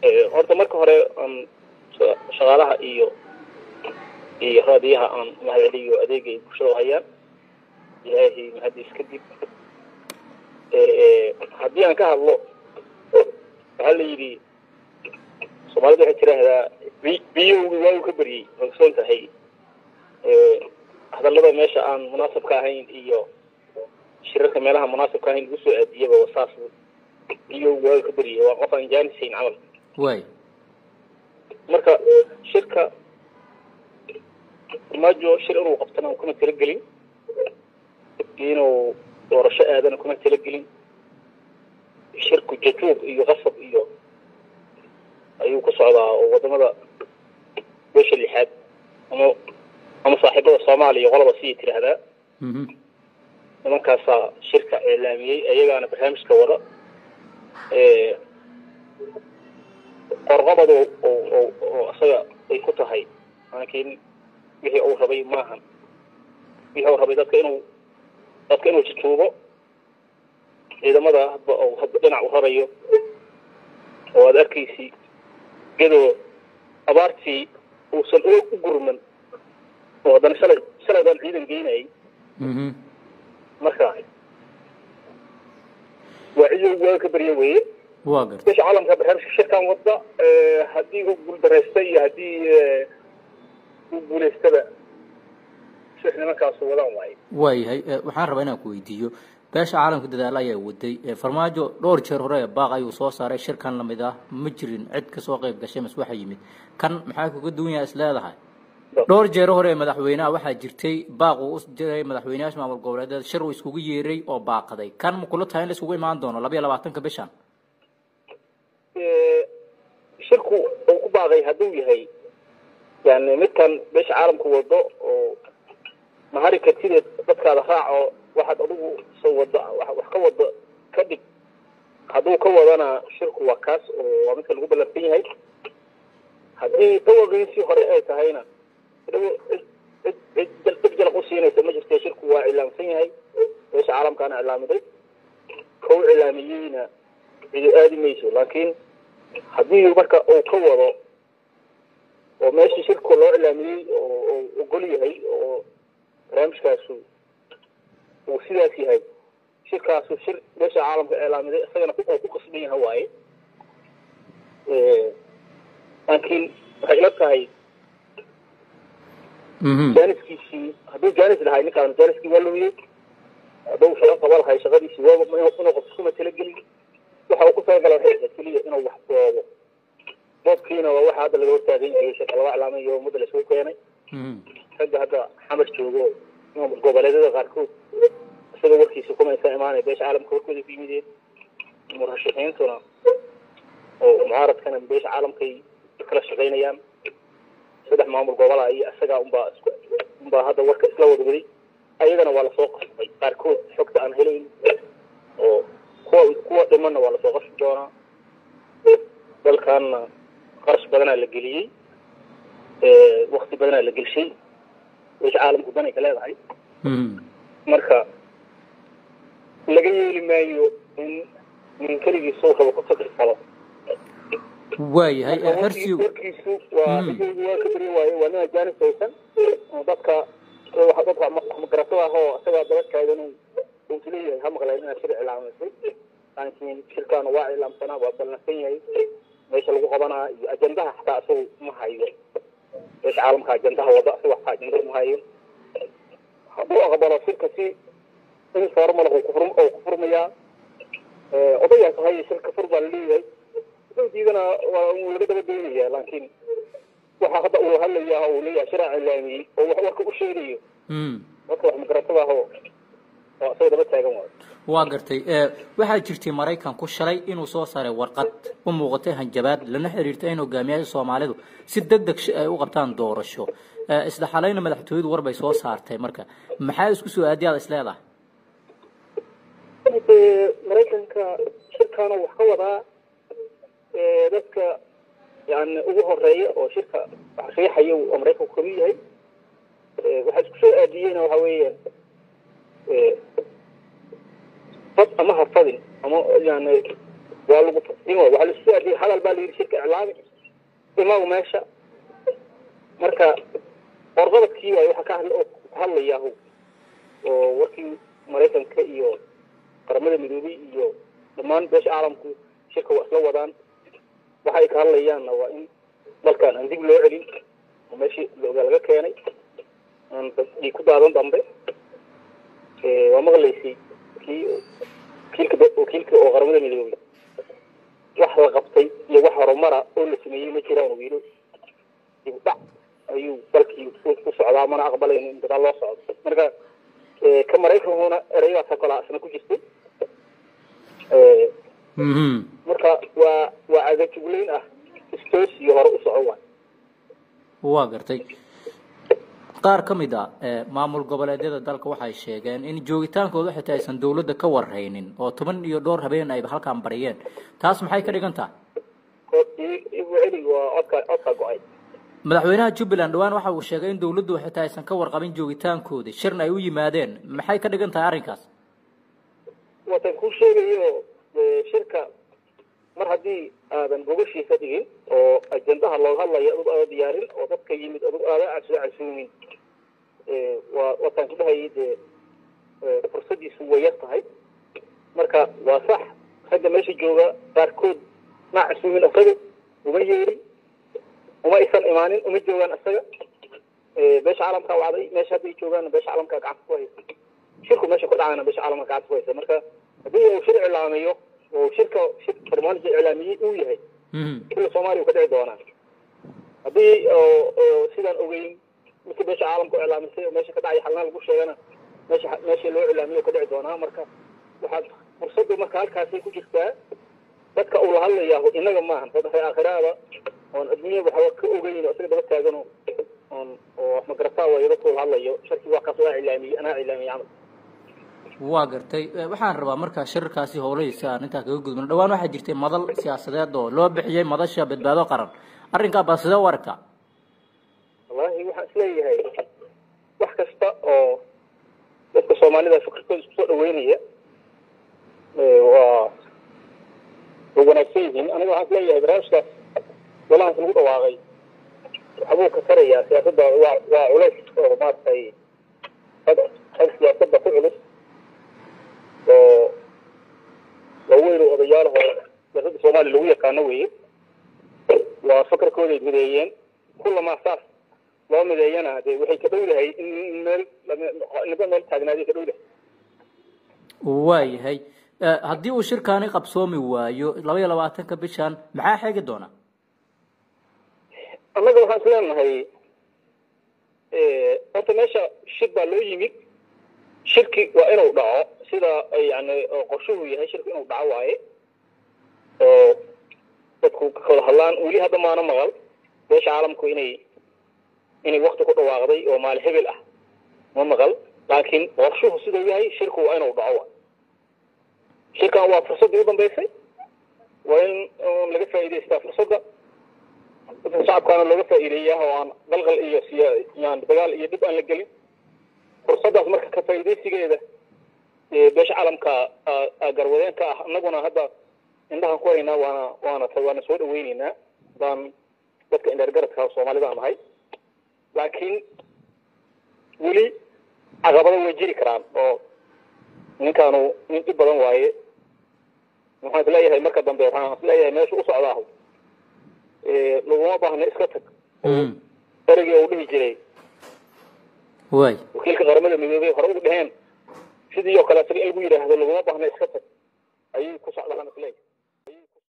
horta marka hore aan shaqaalaha iyo iyo raadiyaha aan mahadceliyo adeega ay bulshada u hayaan ilaahay mahadiis kadib haddii aan ka hadlo waxaa la yidhi soomaalida waxay tiraahdaa biyowgi waagu ka beryey ogsoon tahay hadallada meesha aan munaasabka ahayn iyo shirarka meelaha munaasabka ahayn lagu soo aadiyaba saas biyowgi waagu ka beryey waa qof aan jaanisayn camal way marka shirka farmaajo shir inuu qabtana kuma talagelin inuu doorasho aadana kuma talagelin shirku jajuub iyo qasab iyo ayuu ku socdaa oo wadamada beesha lixaad ama ama saaxiibada soomaaliya qolaba siyay tiraahdaa nimankaasaa shirka iclaamiyey ayagaana barnaamijka wada qorqobad oo oo isaga ay ku tahay laakiin wixii uu rabay maahan wixii uu rabay dadka inuu dadka inuu jujuubo ciidamada hadba oo hadba dhinac u rarayo oo aada arkaysi iyadoo abaartii uusan u u gurman oo haddana shalay shalay baan ciidan geynayay marka waa cidow waa ka baryo weeye waa garta beesha caalamka barnaamijka shirkan wadda haddii u guuldaraysta iyo haddii u guulaystaba shix nimankaasu wadaan waaye waayahay waxaan rabaa inaan ku weydiiyo beesha caalamka dadaalo ayaa waday farmaajo dhowr jeer hore baaq ayuu soo saaray shirkan lamid ah ma jirin cid kasoo qayb gashay mas waxa yimid kan maxaa kuga duwan yahay is leedahay dhowr jeer hore madaxweyneha waxaa jirtay baaq uu u jiray madaxweyneyaasha maamul goboleedeed shir uu iskugu yeeray oo baaqaday kan ma kula tahay in la iskugu imaan doono laba iyo labaatanka bishan shirku uu ku baaqay hadduu yahay yani midkan beesha caalamka wado oo mahari kartideed dadkaada raac oo waxaad adigu soo wado wax ka wado ka dhig hadduu ka wadana shirku waa kaas oo waa midka lagu ballansan yahay haddii dawaqiisii hore ay tahayna cid cid cid jalaq u siinaysa ma jirte shirku waa cilaamsan yahay beesha caalamkaana cilaamiday kau cilaamiyeyna cido aadi mayso laakiin haddii marka uu ka wado oo meeshii shirku loo cilaamiyey oo ogol yahay oo barnaamijkaasu uu sidaas yahay shirkaasu shir beesha caalamka cilaamiday isagana uu ku qasban yaha waaye laakiin waxay ila tahay jaaniskiisii hadduu jaanis lahay ninkaan jaaniskii waa lumiyey hadduu shaqo qaba lahay shaqadiisii waa inuu qofka kuma talagelin waxa uu ku talagala waxay ahayd keliya inuu wax boobo boobkiina waa waxa hadda laga hortaagan yahay shirka laga cilaamayo ummadda la isugu keenay ragga hadda xamar joogo goboleedyada qaarkood isaga warkiisa kumaysa imaanay beesha caalamka warkooda ku yimideen murashaxiintuna oo mucaaradkana beesha caalamkay kala shaqaynayaan saddex maamul gobola iyo isagaa unbaa isku unbaa hadda warka isla wada waday ayagana waa lasoo qasbay qaarkood xogta aan helayn oo kuwa kuwa dhimanna waa lasoo qasbi doonaa dalkaanna qarash badanaa la geliyey wakti badanaa la gelshay beesha caalamku danay ka leedahay marka laga yeeli maayo in nin keligiis soo rabo ku takrisado waayahay xersiw warkiisu waa dhigeygu waa ka beri waaye waa nina jaanis haysan oo dadka dadka magaratada ah oo isagaa daba taagan uu isleeyahay ha maqleen inaad shir cilaamaysay laakiin shirkaana waa cilaamsanaa waa ballansan yahay meesha lagu qabanaa iyo ajendaha xataa isagu ma hayo beesha caalamka ajendaha wada isaga xataa ajenda ma hayo hadduu aqbalo shirka si informal oo kufur oo ku furmayaa odayaas haye shirka fur baa laleeyahay haduu diidana waa laga daba doonaya laakiin waxa hadda uu hadlayaa uu leeyahay shiraa cilaamiyey oo wax warka u sheegayo dadka wax magaratada ah oo oo isaga daba taagan waayo waa gartay waxaa jirtay maraykanku shalay inuu soo saaray warqad u muuqatay hanjabaad lana xiriirtay in hogaamiyaasha soomaalidu si deg deg ay u qabtaan doorasho isla xalayna madaxtooyadu war bay soo saartay marka maxaa isku soo aadiyaada is leedahay maraykanka shirkaana wax ka wadaa dadka yani ugu horeeya oo shirka wax riixaya oo maraykanku kamid yahay waxaa isku soo aadiyeyna waxa weeyaan fad ama ha fadin ama yani waa lagu taqsiimo waxaa lasu aadiyey hadal baa la yidhi shirka iclaami imagu meesha marka qorqabadkii waay waxaa ka hadla oo hadlayahu oo warkii maraykanka iyo qaramada midoobey iyo dhammaan beesha caalamku shirka waa isla wadaan waxa ay ka hadlayaanna waa in dalkan aan dib loo celin oo meeshii loogaa laga keenay aan ay ku daadan dambe waa maqlaysay kii wakiilka wakiilka oo qaramada midoobey wax la qabtay iyo wax horumara oo la sameeyey ma jiraan uu yidhi dib dhac ayuu dalkii u socdaa mana aqbalayno in dadaal loo socdo marka ka maraykankuna ereyadaasa kalaa isna ku jirtay marka waa waa cadajugleyn ah istoos iyo hore u soco waay waa gartay qaar ka mid a maamul goboleedyada dalka waxay sheegeen in joogitaankooda xitaa aysan dawladda ka warhaynin oo toban iyo dhowr habeen ayba halkaan bariyeen taas maxay ka dhigan tahay celi waa codka codka go-ay madaxweynaha jubbaland dhawaan waxa uu sheegay in dawladdu xitaa aysan ka warqabin joogitaankoodii shirna ay u yimaadeen maxay ka dhigan tahay arrinkaas watan kuu sheegayo shirka mar haddii aadan gogashiisa dhigin oo ajendaha looga hadlayo adug aada diyaarin oo dadka yimid adug aada casoo casuumin waa wataan ku dhahayay dee fursadiisu way yar tahay marka waa sax ragga meesha jooga qaarkood ma casuumin isaga uma yeerin uma aysan imaanin uma joogaan isaga beesha caalamkaa wacday meesha hadday joogaan beesha caalamkaa gacanta ku haysa shirku meesha ku dhacayna beesha caalamka gacanta ku haysa marka haddii uu shir iclaamiyo oo shirka shir barnaamijka iclaamiyey uu yahay shirka soomaaliya u ka dhici doonaa haddii sidaan ogeyn midka beesha caalamka u iclaamisay oo meesha ka dhacay xalna lagu sheegana meesha meesha loo iclaamiyo ka dhici doonaa marka waxaad fursadda marka halkaasay ku jirtaa dadka uu la hadlayaahu inaga maahan dad aakhiraada oon adduunyada waxba ka ogeyn oo isaga daba taagano oon oo wax magarataa waayo dadka uu la hadlayo sharkii waa kaas waa iclaamiyey anaa iclaamiyey camal waa gartay waxaan rabaa markaa shirarkaasi howlahiisa aan intaa kaga gudbano dhawaan waxaa jirtay madal siyaasadeed oo loo bixiyey madasha badbaado qaran arrinkaa baa sidee u aragtaa wallahi waxaan isleeyahay wax kasta oo dadka soomaalida fikirkooda isku soo dhaweynaya waa way wanaagsan yihiin aniga waxaan isleeyahay barnaamijkaas golahaas lagu dhawaaqay waxbuu ka tarayaa siyaasadda waa waa culays oo maaragtay rag rag siyaasadda ku culus oo waaweyn oo odayaalaho siyaasadda soomaaliya lagu yaqaano weeye waa fakarkooday mideeyeen kullamaa saas loo mideeyana dee waxay ka dhowdahay in meel niba meel taagnaaday ka dhowdahay waayahay haddii uu shirkaani qabsoomi waayo laba iyo labaatanka bishan maxaa xeegi doona annaga waxaan is leenahay horta meesha shir baa loo yimid shirki waa inuu dhaco sida yani qorshuhu yahay shirki inuu dhaco waaye oo dadku ka wada hadlaan weli hadda maana maqal beesha caalamku inay inay wakti ku dhawaaqday oo maali hebel ah ma maqal laakiin qorshuhu siduu yahay shirku waa inuu dhaco waay shirkan waa fursaddii u dambeysay waa in laga faa'iidaystaa fursadda dadka shacabkaana looga faa'iideeyaa oo aan qalqal iyo siya yani dagaal iyo dhib aan la gelin fursaddaas marka ka faa'iidaysigeeda beesha caalamka garwadeenka ah annaguna hadda indhahan ku haynaa waana waana waana soo dhaweyneynaa baan dadka indheergaradka soomaalida nahay laakiin weli caqabado way jiri karaan oo ninkaanu nin dhib badan waaye waxaan isleeyahay marka dambe waxaan isleeyahay meesha u socdaahu laguma baahna iska tag erigii uu dhihi jiray way wakiilka qaramada midoobey hore ugu dheheen sidii oo kale isaga in lagu yidhaahdo laguma baahna iska tag ayuu ku socdaa